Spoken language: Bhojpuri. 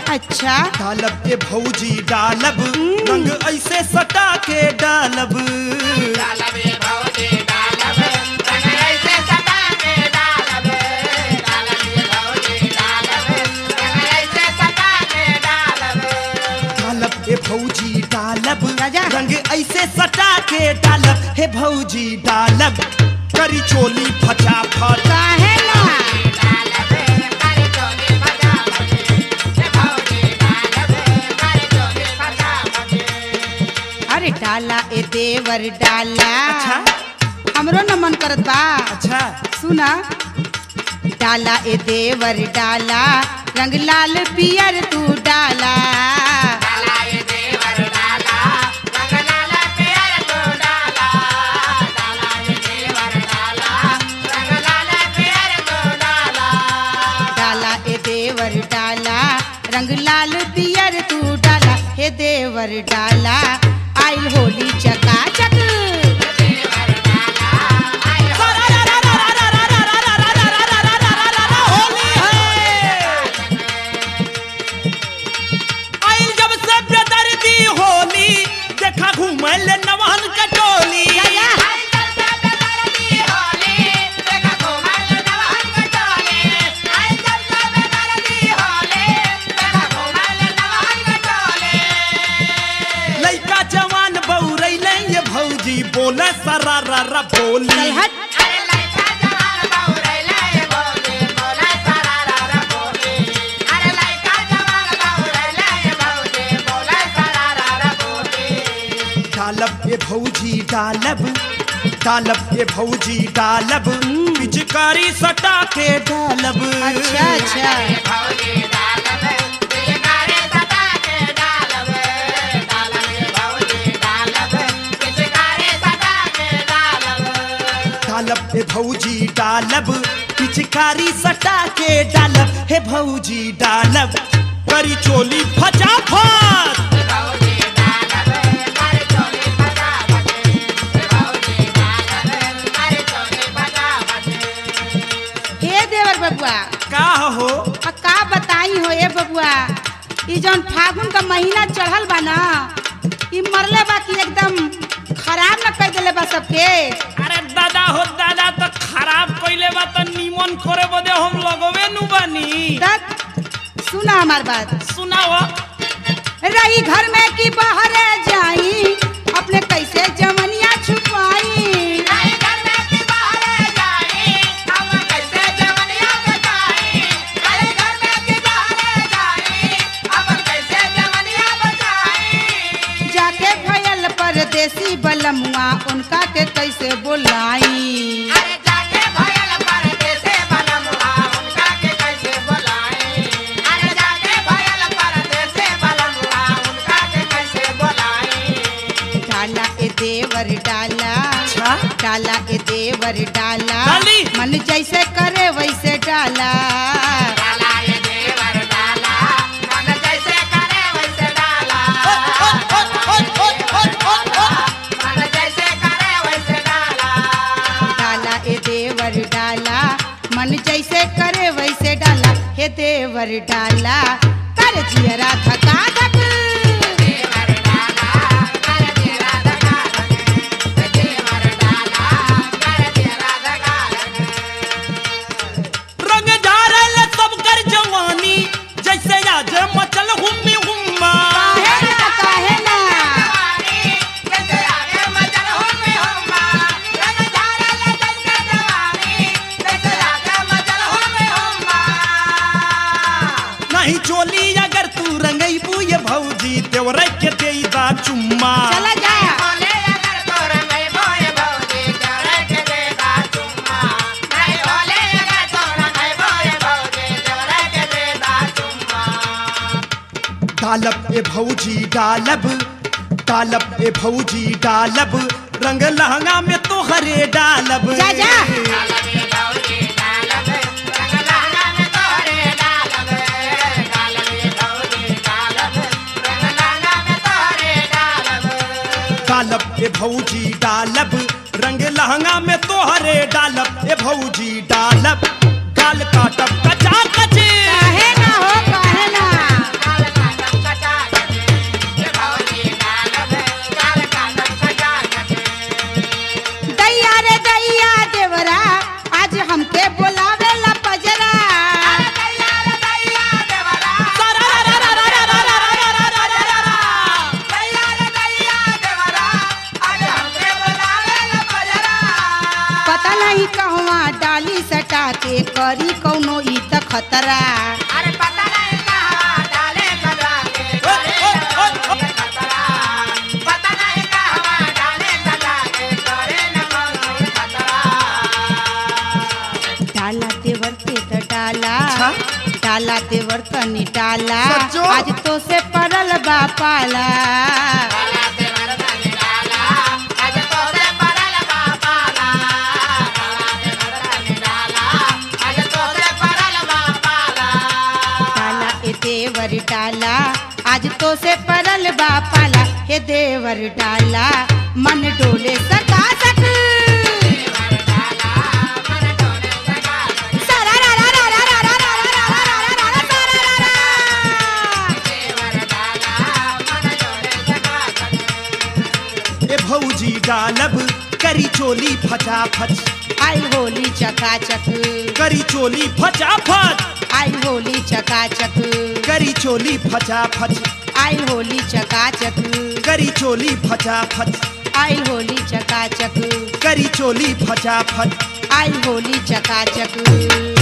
अच्छा डालब ए भौजी डालब रंग ऐसे सटा के डालब डालब ए भौजी डालब राजा। रंग ऐसे सटा के डालब हे भौजी डालब करी चोली फटा फट काहे ना अरे डाला ए देवर डाला अच्छा हमरो न मन करत बा अच्छा सुना डाला ए देवर डाला रंग लाल पियर तू डाला डाला ए देवर डाला रंग लाल पियर तू डाला हे देवर डाला आइल होली चका चक होली है आइल जब से बेदर्दी होली देखा घूमे ले नवान कटोली लइका जवान बौरैले ये भौजी बोले सरारा बोली चल हट डालब ए भौजी डालब डालब ए भौजी डालब पिचकारी सटा के डालब अच्छा अच्छा डालब ए भौजी डालब पिचकारी सटा के डालब हे भौजी डालब करी चोली फटाफट हे देवर बबुआ का हो आ का बताई हो ए बबुआ ई जौन फागुन का महीना चढ़ल बा ना ई मरले बा कि एकदम खराब न कर देले बा सबके अरे दादा हो दादा तो खराब कइले बा तो नीमन करे बदे हम लगवे नु बानी तक सुना हमार बात सुनाओ रही घर में कि बाहर जाई अपने कैसे जमनिया छुपाई जाके भयल परदेसी बलमुआ उनका के कैसे बोलाई डाला ए देवर डाला अच्छा डाला ए देवर डाला डाली। मन जैसे करे वैसे डाला डाला ए देवर डाला मन जैसे करे वैसे डाला हे देवर डाला कर जियरा धका धक रंग झारल सब कर जवानी जैसे आज मचल हुम्मी हुम्मा काहे ना काहे ना नहीं चोली अगर तू रंगईबू ये भौजी देवरे के देईदा चुम्मा चला जा डालब ए भौजी डालब डालब ए भौजी डालब रंग लहंगा में तो हरे डालब जा, जा। डालब ए भौजी डालब रंग लहंगा में तो हरे डालब ए भौजी डालब गाल काटब कचा कचे काहे ना हो काहे ना के करी कौनो ई त खतरा अरे पता नहीं कहाँ डाले सजा के करे न कौनो ये खतरा पता नहीं कहाँ डाले सजा के करे न कौनो ये खतरा डाला तेवर ते त डाला अच्छा? डाला तेवर तनी डाला सच्चो? आज तो से परल बा पाला डाला से मरदन डाला आज तो से परल बापाला डाला से मरदन डाला आज तो से परल बापाला डाला ए देवर डाला आज तो से परल बा पाला हे देवर डाला मन डोले सका सक सारा रा रा रा रा रा रा रा रा रा रा रा रा सारा रा रा। ए भौजी डालब करी चोली फटाफट आई होली चकाचक करी चोली फटाफट आई होली चकाचक करी चोली फटाफट आई होली चकाचक करी चोली फटाफट आई होली चकाचक करी चोली फटाफट आई होली चकाचक